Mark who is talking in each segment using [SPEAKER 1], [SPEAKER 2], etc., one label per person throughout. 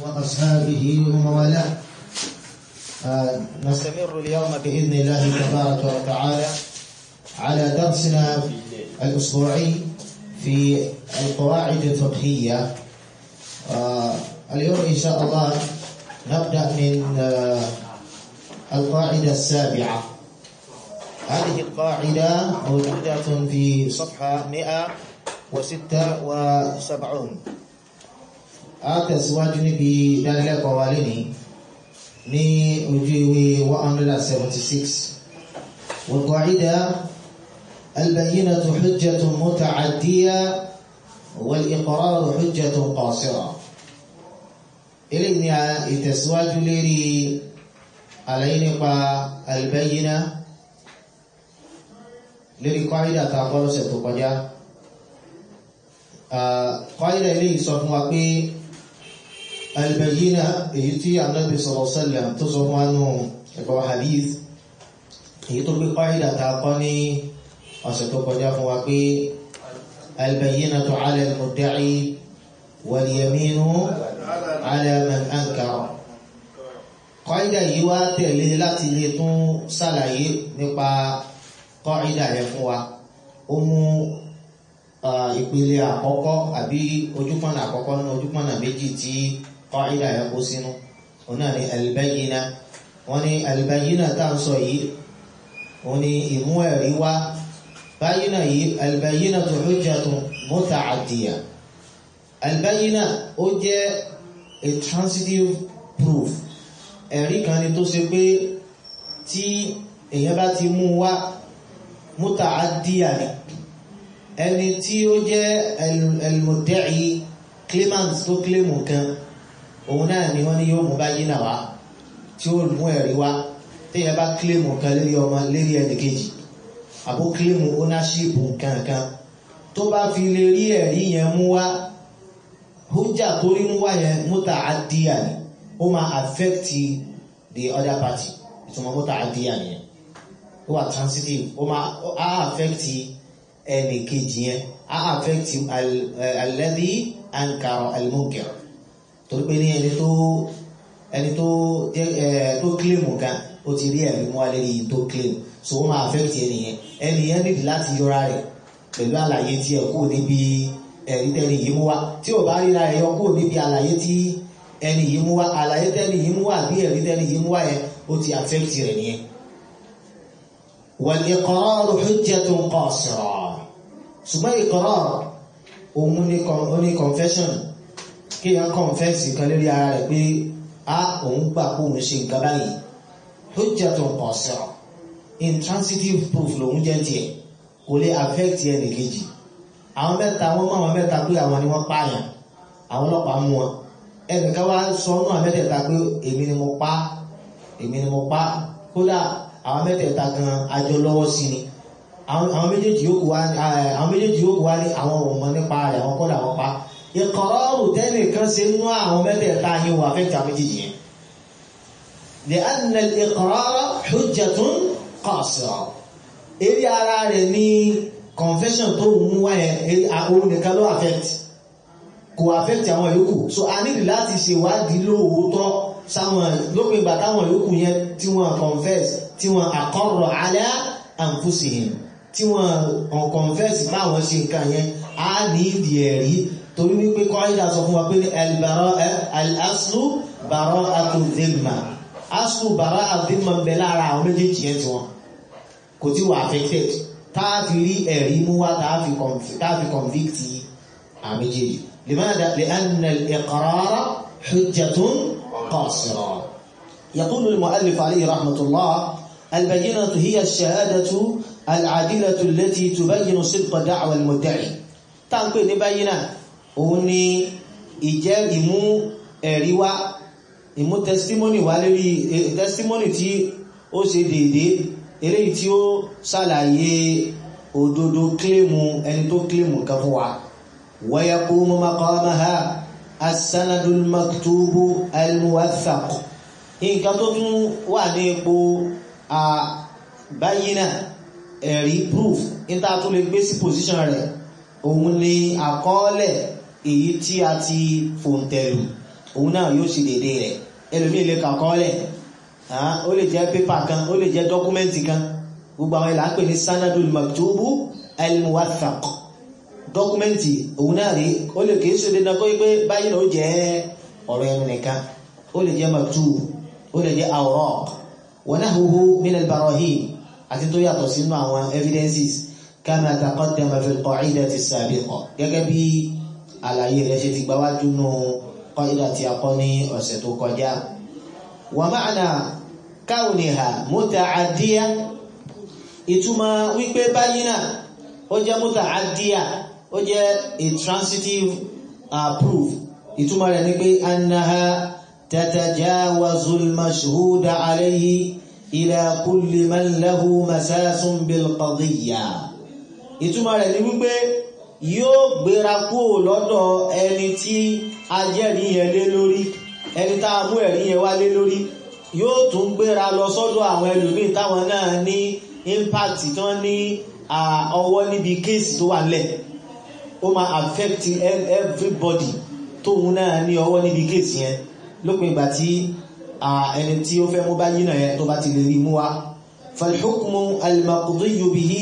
[SPEAKER 1] وأصحابه وموالاه آه، نستمر اليوم بإذن الله تبارك وتعالى على درسنا الأسبوعي في القواعد الفقهية آه، اليوم إن شاء الله نبدأ من آه، القاعدة السابعة هذه القاعدة موجودة في صفحة 176 أتسواج níbi ìdánilẹ́kọ̀ọ́ wa lénìí ní ojú ìwé 176 والقاعدة البينة حجة متعدية والإقرار حجة قاصرة eléyìí ni ìtẹ̀síwájú lérí àlàyé nípa البينة lérí kọ́ídà tá a kọ́ lọ́sẹ̀ tó kọjá kọ́ídà eléyìí sọ fún wa pé البينة èyí tí Ànábì sallallahu alaihi wasallam tó sọ fún wa nù ẹ̀kọ́ hadith èyí tó gbé kọ́ídà tá a kọ́ ní ọ̀sẹ̀ tó kọjá fún wa pé البينة على المدعي واليمين على من أنكر kọ́ídà yìí wá tẹ̀lé láti lè tún ṣàlàyé nípa kọ́ídà yẹn fún wa ó mú ìpele àkọ́kọ́ àbí ojúpọ̀nà àkọ́kọ́ nínú ojúpọ̀nà méjì tí kọ́ídà yẹn kó sínú òun náà ni albayina wọ́n ní albayina tá à ń sọ yìí òun ni ìmú ẹ̀rí wá bayina yìí albayina tó hujjatun muta'addiya albayina ó jẹ́ a transitive proof ẹ̀rí kan ni tó ṣe pé tí èèyàn bá ti mú wá muta'addiya ni ẹni tí ó jẹ́ al-mudda'i claimant tó claimu kan òun náà ni wọ́n ní yóò mú bayina wá tí ó mú ẹ̀rí wá téèyàn bá claimu kan lérí ọmọ lérí ẹnì kejì àbó claimu ownership kankan tó bá fi lè rí ẹ̀rí yẹn mú wá hujja tó rí mú wá yẹn muta'addiya ni ó máa affect the other party ìtumọ̀ muta'addiya nìyẹn ó wà transitive ó máa á affect ẹnì kejì yẹn á affect alladhi ankara al-munkar torí pé ní ẹni tó ẹni tó jẹ́ tó claim kan ó ti rí ẹ̀rí mú wá lérí tó claim so ó máa affect ẹni yẹn ẹni yẹn níbi láti yọra rẹ̀ pẹ̀lú àlàyé tí ẹ̀ kúrò níbi ẹ̀rí tẹ́ni yìí mú wá tí ò bá ríra ẹ̀ yọ kúrò níbi àlàyé tí ẹni yìí mú wá àlàyé tẹ́ni yìí mú wá bí ẹ̀rí tẹ́ni yìí mú wá yẹn ó ti affect rẹ̀ nìyẹn. wal-iqrar hujjatun qasira ṣùgbọ́n iqrar òun ní confession kí yẹn confess kan lórí ara rẹ̀ pé a òun gbà kó òun ṣe nǹkan báyìí hujjatun qasira intransitive proof lòun jẹ́ tiẹ̀ kò lè affect ẹnì kejì àwọn mẹ́ta wọ́n mọ̀ àwọn mẹ́ta pé àwọn ni wọ́n pààyàn àwọn ọlọ́pàá mú wọn ẹnìkan wá sọ ọ́nà àwọn mẹ́tẹ̀ẹ̀ta pé èmi ni mo pa èmi ni mo pa kódà àwọn mẹ́tẹ̀ẹ̀ta gan àjọ lọ́wọ́ sí ni àwọn méjèèjì yòókù wá àwọn méjèèjì yòókù wá ní àwọn ọmọ nípa rẹ̀ àwọn kọ́dà wọn pa ìkọ̀rọ̀rù tẹ́nìkan ṣe nú àwọn mẹ́tẹ̀ẹ̀ta yìí wà fẹ́ẹ̀tì àwọn méjèèjì yẹn لأن الإقرار حجة قاصرة eré ara rẹ̀ ní confession tó mú wáyẹn òun nìkan ló affect kò affect àwọn yòókù so a nílì láti ṣèwádìí lóòótọ́ sáwọn lópin ìgbà táwọn yòókù yẹn tí wọ́n confess tí wọ́n aqarra ala anfusihim tí wọ́n confess báwọn ṣe nǹkan yẹn a ní ìdí ẹ̀rí torí wípé kọ́ńdà sọ fún wa pé al-aslu bara'atu dhimma aslu bara'atu dhimma ń bẹ lára àwọn méjèèjì yẹn tí wọ́n kò tí wà affected táàfi rí ẹ̀rí mú wá táàfi convict àmìjèjì لماذا؟ لأن الإقرار حجة قاصرة يقول المؤلف عليه رحمة الله البينة هي الشهادة العادلة التي تبين صدق دعوى المدعي تنقل نبينا وني ìjẹ́ ìmú ẹ̀rí wá ìmú testimony wá lórí testimony tí ó ṣe déédéé eléyìí tí ó ṣàlàyé òdodo kílèmù ẹni tó kílèmù kan fún wa wa yaqumu maqamaha as-sanadul maktubu al-muwaththaq nǹkan tó tún wà ní ipò àbáyínà ẹ̀rí proof níta tó lè gbé sí position rẹ̀ òun ni àkọọ́lẹ̀ èyí tí a ti fòǹtẹ̀lù òun náà yóò ṣe dédé rẹ̀ ẹlòmíì lè kà kọ́lẹ̀ ó lè jẹ́ pépà kan ó lè jẹ́ dọ́kúmẹ́ǹtì kan gbogbo àwọn ìlà ń pè ní sanadul maktubu al-muwaththaq dọ́kúmẹ́ǹtì òun náà rí ó lè kìí ṣe dandan kó pé báyìí náà ó jẹ́ ọ̀rọ̀ ẹnu nìkan ó lè jẹ́ maktub ó lè jẹ́ awraq wa nahwuhu min al-barahin àti tó yàtọ̀ sínú àwọn evidences kama taqaddama fi al-qa'idati as-sabiqa gẹ́gẹ́ bí àlàyé rẹ̀ ṣe ti gbáwájú nù qaida tí a kọ́ ní ọ̀sẹ̀ tó kọjá wa ma'na kawniha muta'addiya ìtumọ̀ wípé báyìí náà ó jẹ́ muta'addiya ó jẹ́ a transitive uh, proof ìtumọ̀ rẹ̀ ní pé annaha tatajawazu al-mashhuda alayhi ila kulli man lahu masasun bil qadiyya ìtumọ̀ rẹ̀ ní wípé yóò gbéra kúrò lọ́dọ̀ ẹni tí a jẹ́rìí yẹn lé lórí ẹni tá a mú ẹ̀rí yẹn wá lé lórí yóò tún gbéra lọ sọ́dọ̀ àwọn ẹlòmíì táwọn náà ní impact tán ní ọwọ́ níbi kéèsì tó wà lẹ̀ ó máa affect everybody tóun náà ní ọwọ́ níbi kéèsì yẹn lópin ìgbà tí ẹni tí ó fẹ́ mú bá yínà yẹn tó bá ti lè rí mú wá falhukmu al-maqdiyu bihi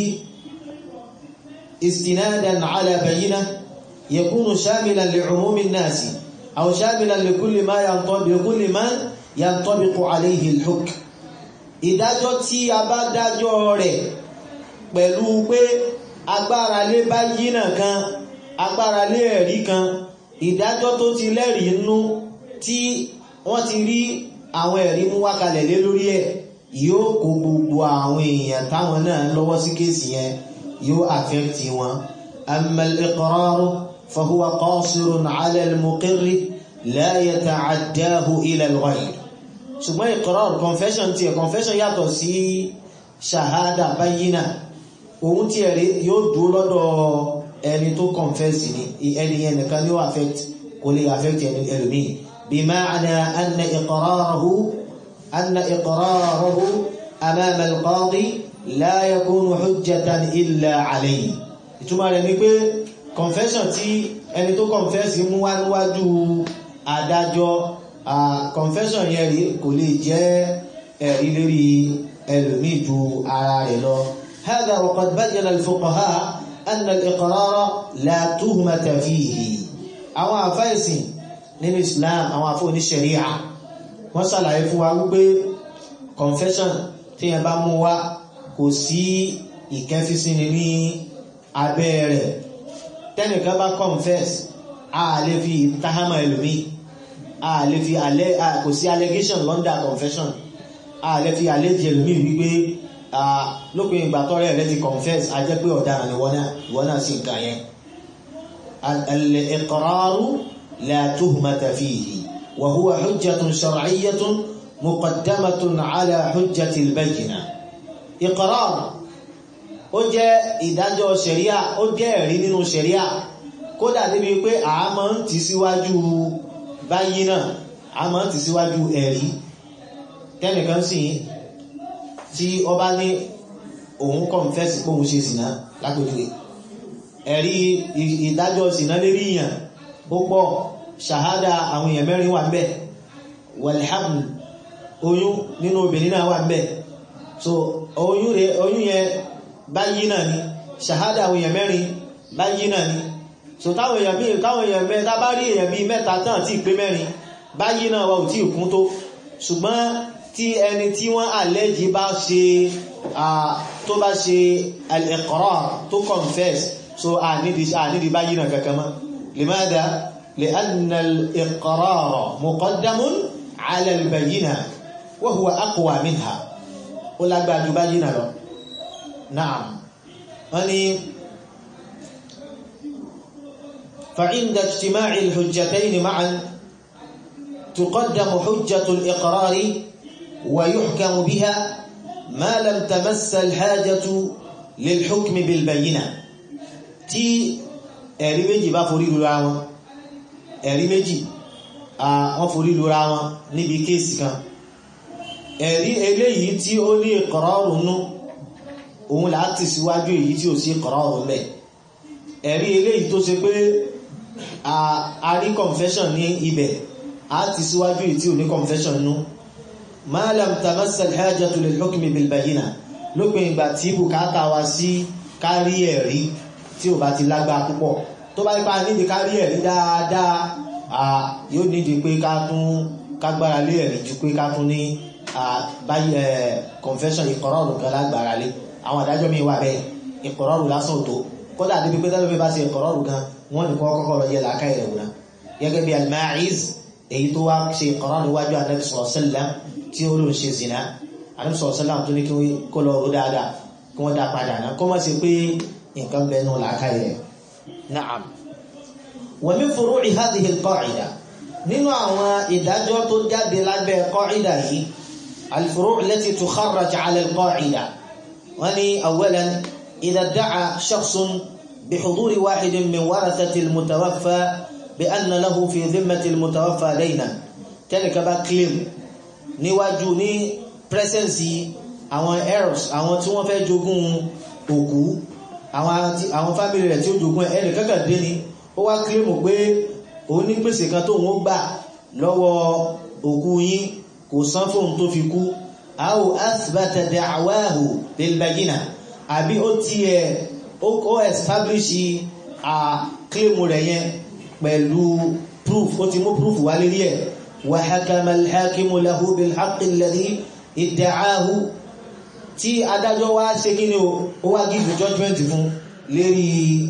[SPEAKER 1] استنادا على بينة يكون شاملا لعموم الناس أو شاملا لكل ما ينطبق لكل من ينطبق عليه الحكم ìdájọ́ tí a bá dájọ́ rẹ̀ pẹ̀lú pé agbára lé bá yínà kan agbára lé ẹ̀rí kan ìdájọ́ tó ti lẹ́rìí nú tí wọ́n ti rí àwọn ẹ̀rí mú wákalẹ̀ lé lórí ẹ̀ yóò kó gbogbo àwọn èèyàn táwọn náà lọ́wọ́ sí kéèsì yẹn yóò àfẹ́kì wọn amma al-iqrar fahuwa qasirun ala al-muqirri la yata'addahu ila al-ghayr ṣùgbọ́n iqrar confession tí ẹ̀ confession yàtọ̀ sí ṣahada bayyina ohun tí ẹ̀rí yóò dúró lọ́dọ̀ ẹni tó confess ni ẹni yẹn nìkan ni ó affect kò lè affect ẹni ẹlòmíì bima'na anna iqrarahu anna iqrarahu amama al-qadi la yakunu hujjatan illa alayhi ìtumọ̀ rẹ̀ ni pé confession tí ẹni tó confess mú wá níwájú adájọ́ confession yẹn rí kò lè jẹ́ ẹ̀rí lórí ẹlòmíì ju ara rẹ̀ lọ هذا وقد بين الفقهاء أن الإقرار لا تهمة فيه àwọn àfáìsìn nínú Islam àwọn àfọ́ ní sharia wọ́n ṣàlàyé fún wa wípé confession tí yẹn bá mú wá kò sí ìkẹfísíni ní abẹ́ rẹ̀ tẹ́nìkan bá confess a lè fi tahama ẹlòmí a lè fi alẹ́ kò sí allegation lọ́ndà confession a lè fi allege ẹlòmí wípé lópin ìgbà tọ́rẹ́ rẹ̀ ti confess a jẹ́ pé ọ̀daràn ni wọ́n náà sì nǹkan yẹn al-iqraru la tuhmata fihi wa huwa hujjatun shar'iyyatun muqaddamatun ala hujjati al-bayyina ìkọ̀rọ̀ ó jẹ́ ìdájọ́ ṣẹ̀ríà ó jẹ́ ẹ̀rí nínú ṣẹ̀ríà kódà níbi pé a máa ń tì síwájú báyìí náà a máa ń tì síwájú ẹ̀rí tẹ́nìkan sì tí ó bá ní òun kọ̀nfẹ́sì pé òun ṣe sìná lápẹjúwe ẹ̀rí ìdájọ́ sìná lérí ìyàn ó pọ̀ ṣàhádà àwọn èèyàn mẹ́rin wà ń bẹ̀ wàlhámù oyún nínú obìnrin náà wà ń bẹ̀ so oyún rẹ̀ oyún yẹn báyìí náà ni ṣàhádà àwọn èèyàn mẹ́rin báyìí náà ni so táwọn èèyàn bí táwọn èèyàn mẹ́ta tá bá rí èèyàn bí mẹ́ta tán tí pé mẹ́rin báyìí náà wà ò tí kún tó ṣùgbọ́n tí ẹni tí wọ́n àlẹ́jì bá ṣe tó bá ṣe al-iqrar tó confess so ànídi báyìí náà kankan mọ́ limada li'anna al-iqrar muqaddamun ala al-bayyina wa huwa aqwa minha ó lágbàájú báyìí náà lọ náà wọ́n ni فعند اجتماع الحجتين معا تقدم حجة الإقرار ويحكم بها ما لم تمس الحاجة للحكم بالبينة tí ẹ̀rí méjì bá forí lura wọn ẹ̀rí méjì wọ́n forí lura wọn níbi kéèsì kan ẹ̀rí eléyìí tí ó ní ìkọ̀rọ̀rùn nú òun láti síwájú èyí tí ó sí ìkọ̀rọ̀rùn mẹ́ ẹ̀rí eléyìí tó ṣe pé a rí confession ní ibẹ̀ a ti síwájú ìtí ò ní confession nú ma lam tamassa al-hajatu lil hukmi bil bayyina lópin ìgbà tí bùkátà wa sí kárí ẹ̀rí tí ò bá ti lágbá púpọ̀ tó bá ipá nídi kárí ẹ̀rí dáadáa yóò nídi pé ká tún kágbára lé ẹ̀rí ju pé ká tún ní confession ìkọ̀rọ̀rù kan lágbára lé àwọn àdájọ́ mi wà bẹ́ẹ̀ ìkọ̀rọ̀rù lásán tó kódà débi pé tẹ́lẹ̀ bá ṣe ìkọ̀rọ̀rù gan wọ́n ní kọ́kọ́ lọ yẹ làákà ìrẹ̀ wùnà gẹ́gẹ́ bí al-Ma'iz èyí tó wá ṣe ìkọ̀rọ̀rù níwájú Ànábì sallallahu alaihi wasallam tí ó ló ń ṣe zina Ànábì sallallahu alaihi wasallam tó ní kí kó lọ rú dáadáa kí wọ́n dá padà náà kó má ṣe pé nǹkan bẹ́ẹ̀ nù làákà ìrẹ̀ na'am wa min furu'i hadhihi al-qa'ida nínú àwọn ìdájọ́ tó jáde lábẹ́ qa'ida yìí al-furu' allati tukharraj 'ala al-qa'ida wọ́n ní awwalan idha idda'a shakhsun bihuduri wahidin min warathati al-mutawaffa bi anna lahu fi dhimmati al-mutawaffa daynan tẹ́nìká bá claim níwájú ní presence àwọn heirs àwọn tí wọ́n fẹ́ jogún òkú àwọn family rẹ̀ tí ó jogún ẹnì kankan dé ni ó wá claim pé òun ní gbèsè kan tó wọ́n gbà lọ́wọ́ òkú yín kò san fóun tó fi kú aw athbata da'wahu bil bayyina àbí ó tiẹ̀ ó establish a claim rẹ̀ yẹn pẹ̀lú proof ó ti mú proof wá lérí ẹ̀ wa hakama al-hakimu lahu bil haqqi alladhi idda'ahu tí adájọ́ wá ṣe kí ni ó wá give judgment fún lérí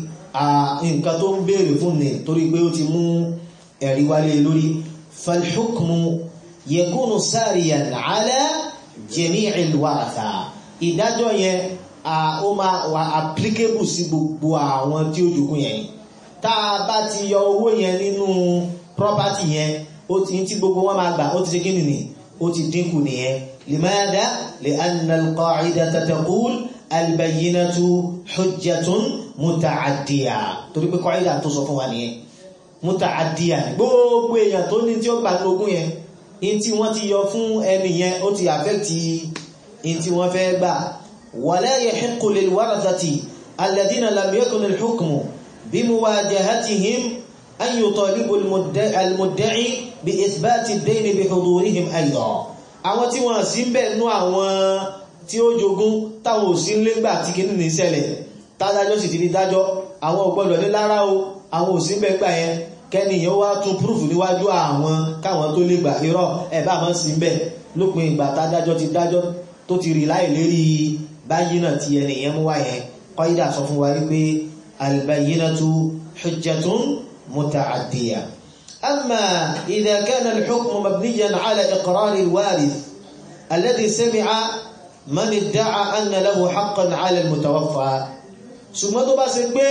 [SPEAKER 1] nǹkan tó ń béèrè fún ní torí pé ó ti mú ẹ̀rí wálé lórí falhukmu yakunu sáàríyàn ala jami'il waratha ìdájọ́ yẹn ó máa wà applicable sí gbogbo àwọn tí ó jogún yẹn tá a bá ti yọ owó yẹn nínú property yẹn ó ti tí gbogbo wọn máa gbà ó ti ṣe kí nìní ó ti dínkù nìyẹn limada li anna al-qa'idata taqul al-bayyinatu hujjatun muta'addiya torí pé kọ́ìdà tó sọ fún wa nìyẹn muta'addiya gbogbo èèyàn tó ní tí ó gbà ní ogún yẹn in tí wọ́n ti yọ fún ẹni yẹn ó ti àfẹ́kì in tí wọ́n fẹ́ gbà wala yahiqqu lil warathati alladhina lam yakun al-hukmu bimuwajahatihim an yutalibu al-mudda'i bi ithbati ad-dayn bi hudurihim aydan àwọn tí wọ́n sì ń bẹ̀ nú àwọn tí ó jogún táwọn ò sí ń légbà tí kìíní ní ṣẹlẹ̀ tádájọ́ sì ti di dájọ́ àwọn ògbọ́dọ̀ ní lára o àwọn òsínbẹ̀ gbà yẹn kẹ́niyàn wá tún púrùfù níwájú àwọn káwọn tó lè gbà irọ́ ẹ̀bá àmọ́ sí ń bẹ̀ lópin ìgbà tádájọ́ ti dájọ́ tó ti rí láì lérí báyìí náà ti ẹnìyàn mú wá yẹn kọ́ídà sọ fún wa wípé albayyinatu hujjatun muta'addiya amma idha kana al-hukmu mabniyan ala iqrar al-warith alladhi sami'a man idda'a anna lahu haqqan ala al-mutawaffa ṣùgbọ́n tó bá ṣe pé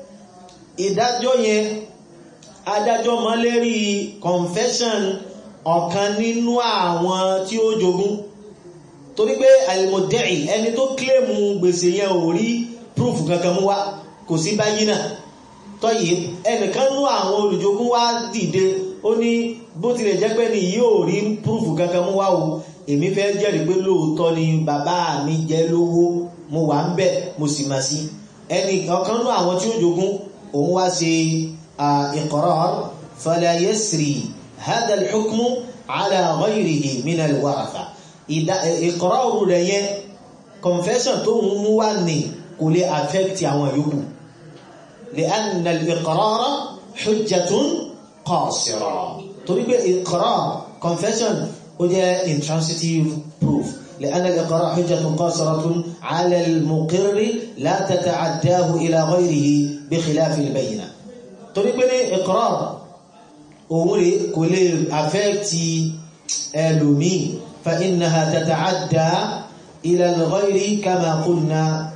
[SPEAKER 1] ìdájọ́ yẹn adájọ́ mọ́ lérí confession ọ̀kan nínú àwọn tí ó jogún torí pé al-mudda'i ẹni tó kílèmù gbèsè yẹn ò rí proof kankan mú wá kò sí báyìí náà tọ́yì ẹnìkan nú àwọn olùjogún wá dìde ó ní bó tilẹ̀ jẹ́ pé ní yóò rí proof kankan mú wá o èmi fẹ́ jẹ́rìí pé lóòótọ́ ni bàbá mi jẹ́ lówó mo wà ń bẹ̀ mo sì mà sí ẹni ọ̀kan nú àwọn tí ó jogún òun wá ṣe iqrar fala yasri hadha al-hukmu ala ghayrihi min al-waratha iqrar rẹ̀ yẹn confession tó ń mú wá ní kò lè affect àwọn yòókù li'anna al-iqrara hujjatun qasira torí pé iqrar confession ó jẹ́ intransitive proof لأن الإقرار حجة قاصرة على المقر لا تتعداه إلى غيره بخلاف البينة torí pé ní إقرار òun rẹ̀ kò lè affect ẹlòmíì فإنها تتعدى إلى الغير كما قلنا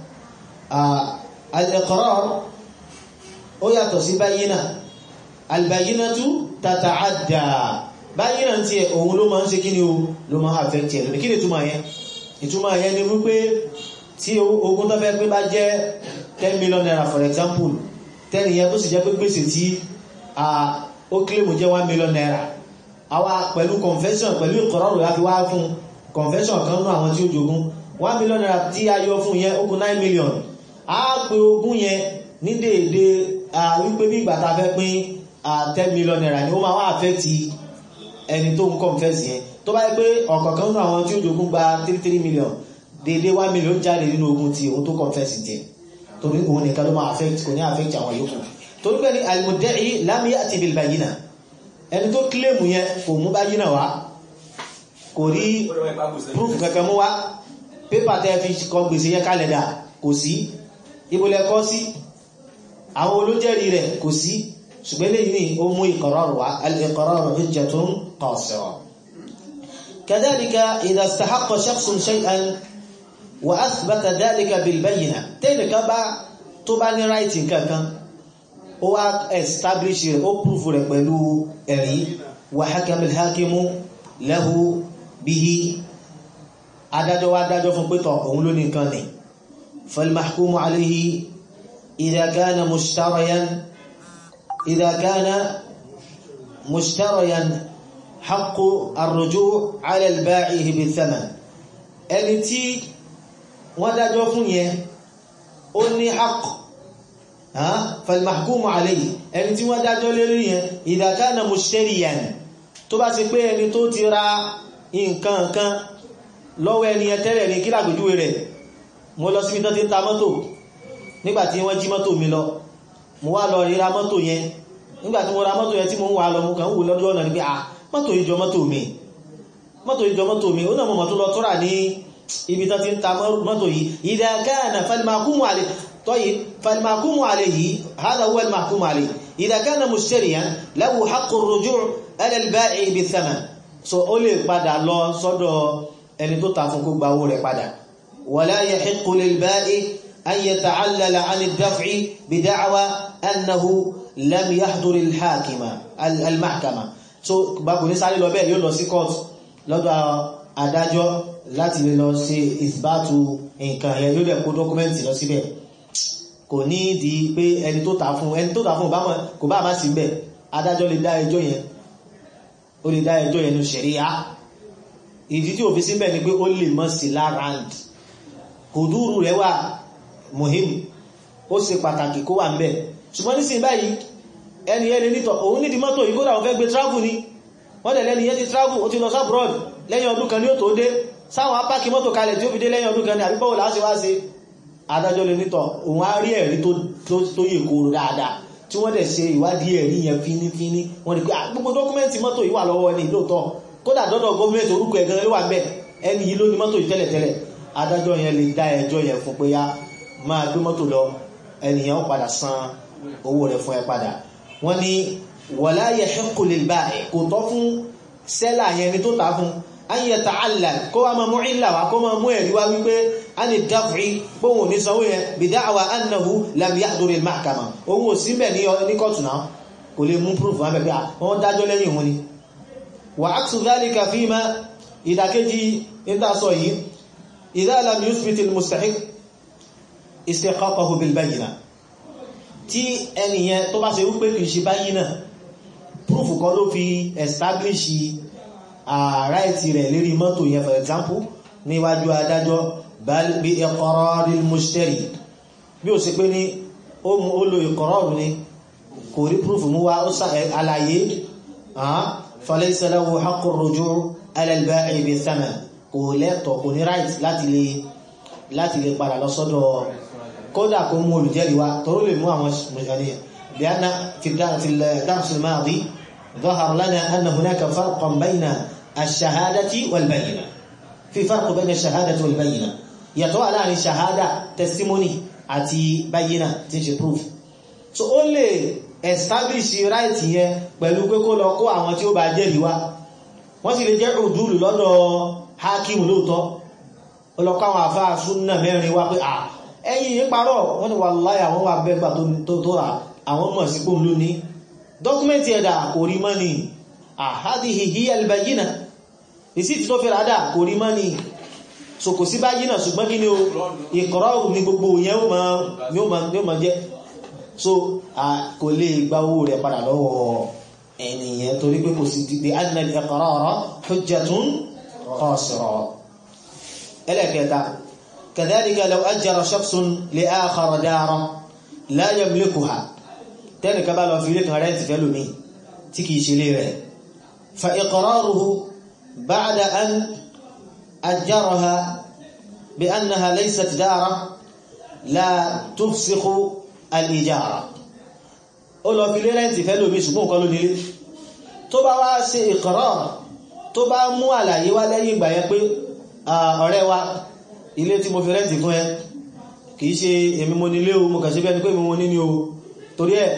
[SPEAKER 1] الإقرار ó yàtọ̀ sí báyínà البينة تتعدى báyínà tí ẹ̀ òun ló máa ń ṣe kí ni o ló máa affect ẹ̀ lónìí kí ni túnmà yẹn ìtumọ̀ yẹn ni wípé tí ogún tó fẹ́ pé bá jẹ́ 10 million naira for example tẹ́lì yẹn tó sì jẹ́ pé gbèsè tí ó kílèmù jẹ́ 1 million naira àwa pẹ̀lú confession pẹ̀lú ìkọ̀rọ̀rọ̀ láti wá fún confession kan náà àwọn tí ó jogún 1 million naira tí a yọ fún yẹn ó kù 9 million a pè ogún yẹn ní déédé wípé bí ìgbà tá fẹ́ pín 10 million naira ni ó máa wá affect ẹni tó ń confess yẹn tó bá yẹ pé ọ̀kọ̀ọ̀kan nínú àwọn tí ó jogún gba three three million dédé one million jáde nínú ogún tí òun tó confess jẹ torí òun nìkan ló máa affect kò ní affect àwọn yòókù torí pé ní al-mudda'i lam ya'ti bil bayyina ẹni tó kílèmù yẹn kò mú bayyina wá kò rí proof kankan mú wá pépà tẹ́ fi kọ gbèsè yẹn kalẹ̀ dà kò sí ibùlẹ̀ kọ́ sí àwọn olójẹ́rí rẹ̀ kò sí ṣùgbọ́n lè ní ó mú ìkọ̀rọ̀rọ̀ wá al-iqraru hujjatun qasira kadhalika idha istahaqqa shakhsun shay'an wa athbata dhalika bil bayyina tẹ́nìkan bá tó bá ní ráìtì kankan ó wá establish rẹ̀ ó proof rẹ̀ pẹ̀lú ẹ̀rí wa hakama al-hakimu lahu bihi adájọ́ wá dájọ́ fún pétọ̀ òun ló ní nǹkan ni فالمحكوم عليه إذا كان مشتريا إذا كان مشتريا حق الرجوع على البائع بالثمن ẹni tí wọ́n dájọ́ fún yẹn ó ní haqq فالمحكوم عليه ẹni tí wọ́n dájọ́ lérí yẹn إذا كان مشتريا tó bá ṣe pé ẹni tó ti ra nǹkan kan lọ́wọ́ ẹni yẹn tẹ́lẹ̀ ní kí làgbójúwé rẹ̀ mo lọ síbi tán ti ń ta mọ́tò nígbàtí wọ́n jí mọ́tò mi lọ mo wá lọ ríra mọ́tò yẹn nígbàtí mo ra mọ́tò yẹn tí mo ń wà lọ mo kàn ń wò lọ́dún ọ̀nà ní pé ah mọ́tò yìí jọ mọ́tò mi mọ́tò yìí jọ mọ́tò mi ó náà mo mọ̀ tó lọ tọ́ra ní ibi tán ti ń ta mọ́tò yìí idha kana falimakumu alẹ́ tọ́yì falimakumu alẹ́ yìí hada huwa alimakumu alẹ́ idha kana mushtariyan lahu haqqu ar-ruju' ala al-ba'i bi-thaman so ó lè padà lọ sọ́dọ̀ ẹni tó ta fún kó gba owó rẹ̀ padà ولا يحق للبائع أن يتعلل عن الدفع بدعوى أنه لم يحضر الحاكمة المحكمة so báko ní sáré lọ bẹ́ẹ̀ yóò lọ sí court lọ́dọ̀ adájọ́ láti lè lọ ṣe ìsbátù nǹkan yẹn yóò dẹ̀ kó dọ́kúmẹ́ntì lọ síbẹ̀ kò ní di pé ẹni tó tà fún ẹni tó tà fún kò bá má sí bẹ̀ adájọ́ lè dá ẹjọ́ yẹn ó lè dá ẹjọ́ yẹn ní ṣẹ̀ríyà ìdí tí òfin síbẹ̀ ni pé ó lè mọ́ sí lárand hùdúrù rẹ̀ wà mohim ó ṣe pàtàkì kó wà ń bẹ̀ ṣùgbọ́n ní sin báyìí ẹni ẹni nítọ̀ òun nídi mọ́tò yìí kódà ó fẹ́ gbé travel ni wọ́n dẹ̀ lẹ́ni yẹ́ ti travel ó ti lọ sábrọ̀d lẹ́yìn ọdún kan ní ó tó dé sáwọn apáki mọ́tò kalẹ̀ tí ó fi dé lẹ́yìn ọdún kan ní àbíbọ́wò láti wá sí adájọ́ lè nítọ̀ òun á rí ẹ̀rí tó yè kóró dáadáa tí wọ́n dẹ̀ ṣe ìwádìí ẹ̀rí yẹn fínífíní wọ́n ní pé gbogbo dọ́kúmẹ́ntì mọ́tò yìí wà lọ́wọ́ ẹni lóòótọ́ kódà dọ́dọ̀ gọ́ọ̀mẹ́ntì orúkọ ẹ̀gan ló wà ń bẹ̀ ẹni yìí ló ní mọ́tò yìí tẹ́lẹ̀tẹ́lẹ̀ adájọ́ yẹn lè dá ẹjọ́ yẹn fún pé yá máa gbé mọ́tò lọ ẹnìyàn ó padà san owó rẹ̀ fún ẹ padà wọ́n ní wala yahiqqu lil ba'i kò tọ́ fún sẹ́là yẹn ni tó ta fún an yata'allal kó wá máa mú ìlà wá kó máa mú ẹ̀rí wá wípé a ní daf'i bóhùn ní sanwó yẹn bi da'wa annahu lam yahduri al mahkama òun ò sí bẹ̀ ní kọ́tù náà kò lè mú proof wọn bẹ̀ wọ́n dájọ́ lẹ́yìn òun ni wa aksu dhalika fima ìdàkejì ìdásọ yìí إذا لم يثبت المستحق استحقاقه بالبينة tí ẹni yẹn tó bá ṣe wípé kìí ṣe báyìí proof kan ló fi establish right rẹ̀ lérí mọ́tò yẹn for example níwájú adájọ́ bal bi iqraril mushtari bí ó ṣe pé ní ó lo ìkọ̀rọ̀rù ni kò rí proof mú wá ó àlàyé falaysa lahu haqqu ar-ruju' ala al-ba'i bi thaman kò lẹ́tọ̀ kò ní right láti lè láti lè padà lọ sọ́dọ̀ kódà kó mú olùjẹ́rìí wá tọ́rọ lè mú àwọn mùsùlùmí bí a na fi dáàmùsù máàdí ظهر لنا أن هناك فرقا بين الشهادة والبينة في فرق بين الشهادة والبينة yàtọ̀ wà láàrin ṣàhádà testimony àti báyínà tí ń ṣe proof so ó lè establish right yẹn pẹ̀lú pé kó lọ kó àwọn tí ó bá jẹ́rìí wá wọ́n sì lè jẹ́ òdúrù lọ́dọ̀ hakim lóòtọ́ ọlọ́kọ́ àwọn àfáà súnnà mẹ́rin wá pé à ẹ̀yìn yí parọ́ wọ́n ni wallahi àwọn wà bẹ́gbà tó rà àwọn mọ̀ sí pòun ló ní dọ́kúmẹ́ntì ẹ̀dà kò rí mọ́ ni hadhihi hiya al-bayyina ìsìtì tó fẹ́ rádà kò rí mọ́ ni so kò sí bayyina ṣùgbọ́n kí ni o ìkọ̀rọ̀ ní gbogbo yẹn yóò máa jẹ́ so kò lè gba owó rẹ̀ padà lọ́wọ́ ẹnìyẹn torí pé kò sí dìde anna al-iqrara hujjatun qasira ẹlẹ́kẹta kadhalika law ajjara shakhsun li akhara daran la yamlikuha tẹ́nìkan bá lọ fi ilé kan rẹ́ntì fẹ́ lómi tí kìí ṣe lé rẹ̀ فإقراره بعد أن أجرها بأنها ليست دارا لا تفسخ الإجارة ó lọ fi lé rẹ́ǹtì fẹ́ lómi ṣùgbọ́n nǹkan ló nílé tó bá wá ṣe ìkọ̀rọ̀ tó bá mú àlàyé wá lẹ́yìn ìgbà yẹn pé ọ̀rẹ́ wa ilé tí mo fi rẹ́ǹtì fún ẹ kìí ṣe èmi mo nílé o mo kà sí bẹ́ni pé mi mo ní ní o torí ẹ̀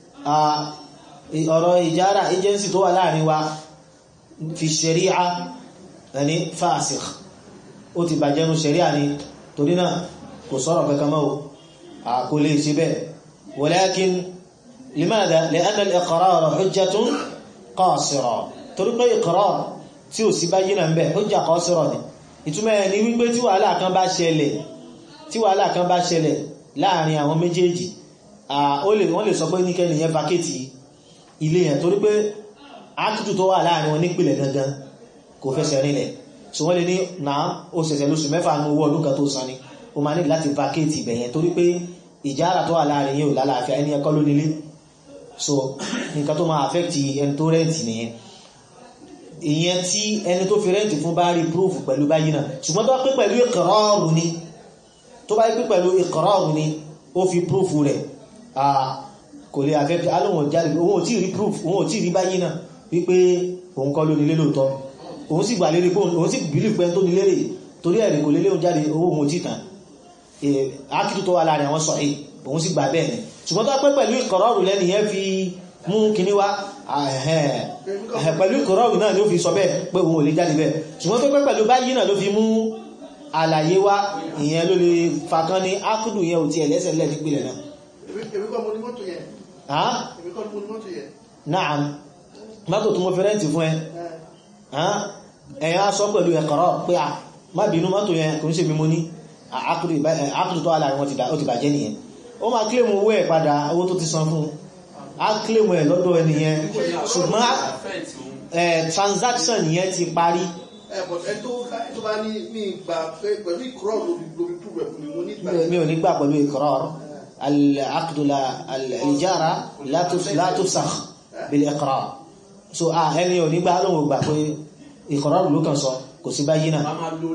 [SPEAKER 1] ọ̀rọ̀ ìjára agency tó wà láàrin wa fi ṣẹ̀ríà ẹni fásikh ó ti bàjẹ́nu ṣẹ̀ríà ni torí náà kò sọ̀rọ̀ kankan mọ́ kò lè ṣe bẹ́ẹ̀ walakin limadha li'anna al-iqrar hujjatun qasira torí pé iqrar tí ò sí báyìí náà ń bẹ̀ hujja qasira ni ìtumọ̀ ẹ̀ ni wípé tí wàhálà kan bá ṣẹlẹ̀ tí wàhálà kan bá ṣẹlẹ̀ láàrin àwọn méjèèjì wọ́n lè sọ pé ní kẹ́ni yẹn vakéètì ilé yẹn torí pé ákìtù tó wà láàrin wọn nípìnlẹ̀ gangan kò fẹsẹ̀ rinlẹ̀ so wọ́n lè ní náà ó ṣẹ̀ṣẹ̀ lóṣù mẹ́fà ní owó ọdún kan tó san ni ó máa ní láti vakéètì ibẹ̀ yẹn torí pé ìjára tó wà láàrin yẹn ò lálàáfíà ẹni ẹkọ́ ló nílé so nǹkan tó máa affect ẹni tó rẹ́ǹtì nìyẹn ìyẹn tí ẹni tó fi rẹ́ǹtì fún bá rí proof pẹ̀lú báyìí náà ṣùgbọ́n tó bá pé pẹ̀lú ìkọ̀rọ̀ọ̀rù ni tó bá pé pẹ̀lú ìkọ̀rọ̀ọ̀rù ni ó fi proof rẹ̀ kò lè affect alóhùn jáde òun ò tí rí proof òun ò tí rí báyìí náà wípé òun kọ́ ló nílé lóòótọ́ òun sì gbà lérí pé òun sì bìlì pé tó nílé rè torí ẹ̀rì kò lélé òun jáde owó òun ò tí tàn ákìtù tó wà láàrin àwọn sọ̀rọ̀ òun sì gbà bẹ́ẹ̀ ni ṣùgbọ́n tó pé pẹ̀lú ìkọ̀rọ̀ọ̀rù lẹ́nu yẹn fi mú kíní wá pẹ̀lú ìkọ̀rọ̀ọ̀rù náà ló fi sọ bẹ́ẹ̀ pé òun ò lè jáde bẹ́ẹ̀ ṣùgbọ́n tó pé pẹ̀lú báyìí náà ló fi mú àlàyé wá ìyẹn ló lè fàkán ní ákùdù yẹn ò ti ẹ̀lẹ́sẹ̀ lẹ́ nípìnlẹ̀ náà.
[SPEAKER 2] èmi kọ́ mo ní mọ́tò yẹn. èmi kọ́ mo ní mọ́tò yẹn.
[SPEAKER 1] náà mọ́tò tó mo fi rẹ́ǹtì fún ẹ ẹ̀yàn á sọ pẹ̀lú ẹ̀kọ̀rọ̀ pé à má bínú mọ́tò yẹn kò ń ṣe mi mo ní ákùdù tó wà láàrin wọn ti bàjẹ́ nìyẹn ó máa kílèmù owó ẹ̀ padà owó tó ti san fún á kílèmù ẹ̀ lọ́dọ̀ ẹni yẹn ṣùgbọ́n transaction yẹn ti parí
[SPEAKER 2] ẹ tó bá ní ní ìgbà pẹ̀lú ìkúrọ̀ lórí lórí púpù ẹ̀kú ni mo ní ìgbà
[SPEAKER 1] mi ò ní gbà pẹ̀lú ìkọ̀rọ̀ al-aqdu al-ijara la tufsakh bil-iqrar so ẹni ò ní gbà lóhùn gbà pé ìkọ̀rọ̀ ló kàn sọ kò sí báyìí náà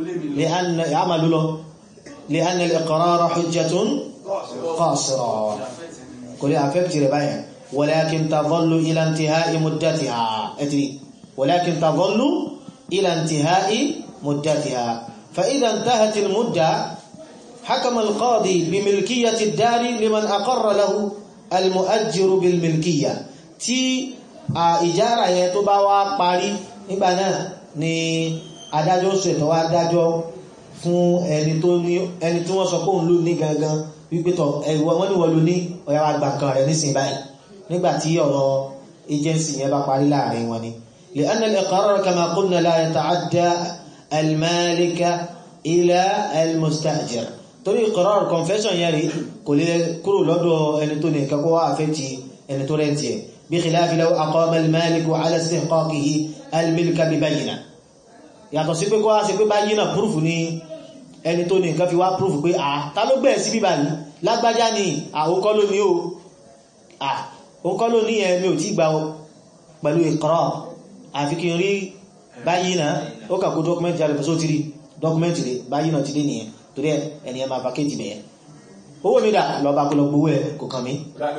[SPEAKER 1] لأن الإقرار حجة قاصرة كل أفكت ربايا ولكن تظل إلى انتهاء مدتها أدري ولكن تظل إلى انتهاء مدتها فإذا انتهت المدة حكم القاضي بملكية الدار لمن أقر له المؤجر بالملكية تي إجارة يتبع قاري إبانا ni adájọ́ ṣètò adájọ́ fún ẹni tó ní ẹni tí wọ́n sọ pé òun ló ní gangan wípé tọ̀ ẹ̀wọ̀ wọ́n ní wọ́n ló ní ọ̀yà wa gbà kan rẹ̀ nísìn báyìí nígbà tí ọ̀rọ̀ agency yẹn bá parí láàrin wọn ni لأن الإقرار كما قلنا لا يتعدى المالك إلى المستأجر torí ìkọ̀rọ̀ confession yẹn rí kò lè kúrò lọ́dọ̀ ẹni tó ní nǹkan kó wá àfẹ́tì ẹni tó rẹ̀ntì ẹ̀ بخلاف لو أقام المالك على استحقاقه الملك ببينة yàtọ̀ sí pé kó wá sí pé báyìí náà proof ní ẹni tó ní nǹkan fi wá proof pé à ta ló gbẹ̀ sí bíbà ní lágbájá ní àwòkọ́ ló ní o àwòkọ́ ló ní ẹ̀mí ò tí gbà pẹ̀lú ìkọ̀rọ̀ àfi kí n rí báyìí náà ó kàkó dọ́kúmẹ́ntì àrẹ̀ fẹ́só ti rí dọ́kúmẹ́ntì rẹ̀ báyìí náà ti dé nìyẹn torí ẹni ẹ máa vacate bẹ̀yẹn owó mi dà lọ bá kó lọ gbowó ẹ kò kàn mí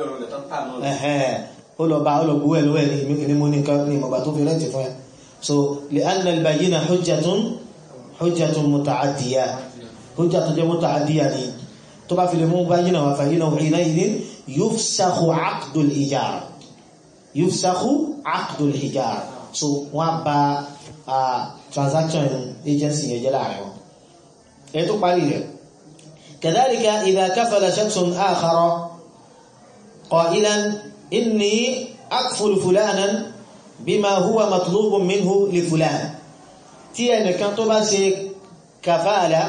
[SPEAKER 1] ó lọ bá ó lọ gbowó ẹ lọ́wọ́ ẹ ní mo ní nǹkan ní ìmọ̀gbà tó fi rẹ́ǹtì fún ẹ so لأن البينة حجة حجة متعدية حجة جẹ́ متعدية ni tó bá fi lè mú báyínà wà fàyínà حينئذ يفسخ عقد الإيجار يفسخ عقد الإيجار so wọ́n bá transaction agency yẹn jẹ́ láàrin wọn èyí tó parí rẹ̀ كذلك إذا كفل شخص آخر قائلا إني أكفل فلانا bima huwa matlubun minhu li fulan tí ẹnìkan tó bá ṣe kàfàálà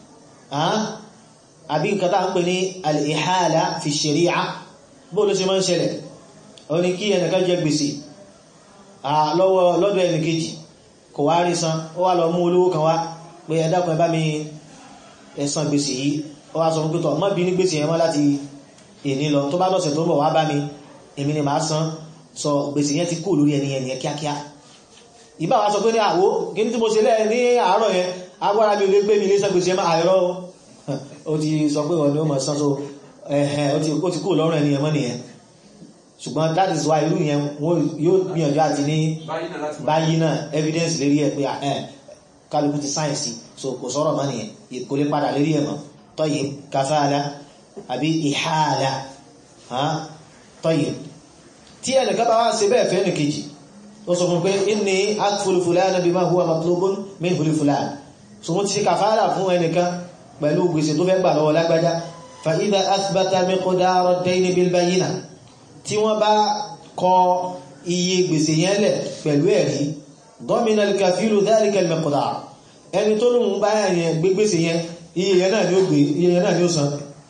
[SPEAKER 1] àbí nǹkan tá ń pè ní al-ihala fi ṣerí'a bó ló ṣe máa ń ṣẹlẹ̀ ó ní kí ẹnìkan jẹ gbèsè lọ́wọ́ lọ́dọ̀ ẹnìkejì kò wá rí san ó wá lọ mú olówó kan wá pé ẹ dákun ẹ bá mi ẹ san gbèsè yìí ó wá sọ fún pẹ́tọ̀ má bí ní gbèsè yẹn mọ́ láti èní lọ tó bá lọ́sẹ̀ tó ń bọ̀ wá bá mi èmi ni màá san sọ gbèsè yẹn ti kú lórí ẹni ẹni kíákíá ìbá wa sọ pé ní àwó kí ní tí mo ṣe lẹ́ ní àárọ̀ yẹn agbára mi ò lè gbé mi ní sẹ́gbèsè máa àìrọ́ ó ti sọ pé wọ́n ni ó mọ̀ sán so ẹ̀hẹ̀ ó ti kú lọ́rùn ẹni ẹmọ́ nìyẹn ṣùgbọ́n that is why irú yẹn wọ́n yóò gbìyànjú àti ní báyìí náà evidence lérí ẹ̀ pé kálukú ti sáyẹ̀nsì so kò sọ̀rọ̀ mọ́ nìyẹn kò lè padà lérí ẹ̀ mọ́ tọ́yì kafáàlá àbí ìhàlá tọ́yì tí ẹnìkan bá wá ṣe bẹ́ẹ̀ fẹ́ ní kejì ó sọ fún pé inni akfulu fulana bima huwa matlubun min huli fulana so mo ti ṣe kàfàárà fún ẹnìkan pẹ̀lú gbèsè tó fẹ́ gbà lọ́wọ́ lágbájá fa idha athbata miqdara ad-dayn bil bayyina tí wọ́n bá kọ iye gbèsè yẹn lẹ̀ pẹ̀lú ẹ̀rí domina al-kafilu dhalika al-miqdar ẹni tó lóun bá yẹn gbé gbèsè yẹn iye yẹn náà ni ó gbé iye yẹn náà ni ó san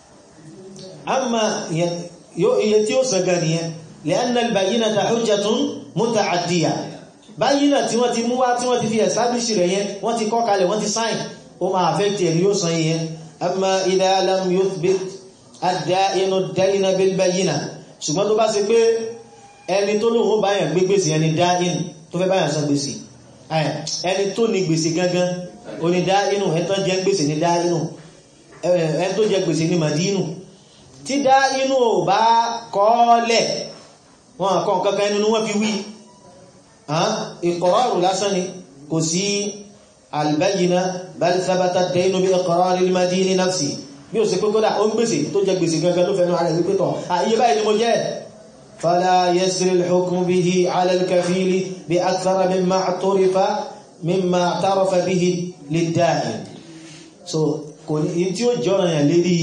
[SPEAKER 1] amma iye tí ó san gan nìyẹn li'anna al-bayyinata hujjatun muta'addiya bayyina tí wọ́n ti mú wá tí wọ́n ti fi establish rẹ̀ yẹn wọ́n ti kọ́ kalẹ̀ wọ́n ti sign ó máa affect ẹni yóò san yẹn amma idha lam yuthbit ad-da'inu ad-dayna bil-bayyina ṣùgbọ́n tó bá ṣe pé ẹni tó lóun ó báyàn gbé gbèsè ẹni da'in tó fẹ́ báyàn san gbèsè ẹni tó ní gbèsè gangan ó ní da'inu ẹni tó jẹ gbèsè ní da'inu ẹni tó jẹ gbèsè ní madinu tí da'inu ò bá kọ́ọ́lẹ̀ wọn àkọ́ kankan ẹnu wọ́n fi wí ìkọ̀rọ̀rù lásán ni kò sí albayyina bal thabata ad-daynu bí iqrar al-madini nafsi bí ó sì pé kódà ó ń gbèsè tó jẹ gbèsè gangan tó fẹ́nu ààrẹ wípé tọ̀ àyè báyìí ni mo jẹ́ fala yasri al-hukmu bihi ala al-kafili bi akthara mimma i'tarifa mimma i'tarafa bihi lid-da'in so kò ní tí ó jọ́ràn yàn lérí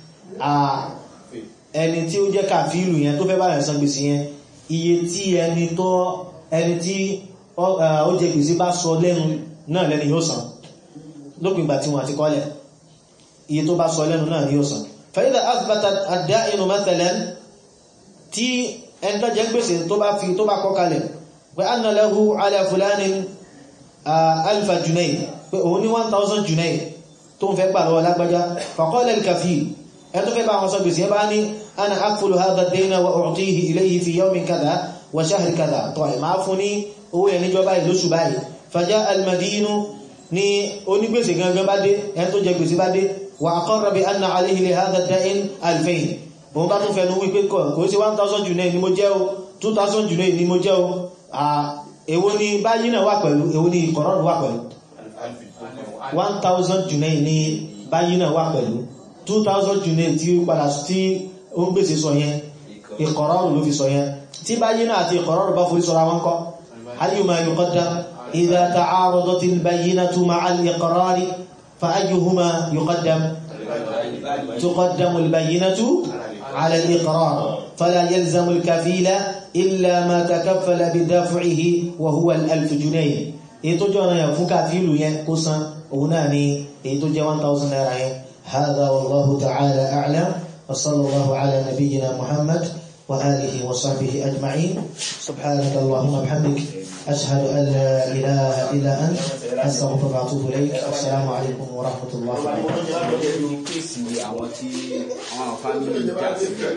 [SPEAKER 1] ẹni tí ó jẹ́ kàfíìlù yẹn tó fẹ́ báyàn san gbèsè yẹn iye tí ẹni tó ẹni tí ó jẹ gbèsè bá sọ lẹ́nu náà lẹ́ni yóò san lópin ìgbà tí wọ́n àti kọ́lẹ̀ iye tó bá sọ lẹ́nu náà ni yóò san fa'idha athbata ad-da'inu mathalan tí ẹni tó jẹ gbèsè tó bá fi tó bá kọ́ kalẹ̀ pé anna lahu ala fulanin alfa junay pé òun ní 1000 junay tó ń fẹ́ gbà lọ́wọ́ lágbájá faqala al-kafil ẹni tó fẹ́ bá wọn sọ gbèsè bá ní ana akfulu hadha ad-dayna wa u'tihi ilayhi fi yawmin kadha wa shahri kadha tọ́ ẹ̀ máa fún ní owó ẹ̀ níjọ́ báyìí lóṣù báyìí faja al-madinu ní onígbèsè gangan bá dé ẹni tó jẹ gbèsè bá dé wa aqarra bi anna alayhi li hadha ad-dayn alfayn òun bá tún fẹnu wípé kò sí 1000 junay ni mo jẹ́ o 2000 junay ni mo jẹ́ o èwo ni báyìí náà wà pẹ̀lú èwo ni ìkọ̀rọ̀rù wà pẹ̀lú 1000 junay ni báyìí náà wà pẹ̀lú 2000 junay tí ó padà tí ó ń gbèsè sọ yẹn ìkọ̀rọ̀rù ló fi sọ yẹn tí báyìí náà àti ìkọ̀rọ̀rù bá forí sọ́ra wọn kọ́ ayyuma yuqaddam idha ta'aradat al-bayyinatu ma'a al-iqrar fa ayyuhuma yuqaddam tuqaddamu al-bayyinatu 'ala al-iqrar fala yalzamu al-kafila illa ma takaffala bidaf'ihi wa huwa al-alf junay èyí tó jẹ́ ọ̀nà yẹn fún kàfíìlù yẹn kó san òun náà ni èyí tó jẹ́ 1000 naira yẹn هذا والله تعالى أعلم وصلى الله على نبينا محمد وآله وصحبه أجمعين سبحانك اللهم وبحمدك أشهد أن لا إله إلا أنت أستغفرك وأتوب إليك السلام عليكم ورحمة الله وبركاته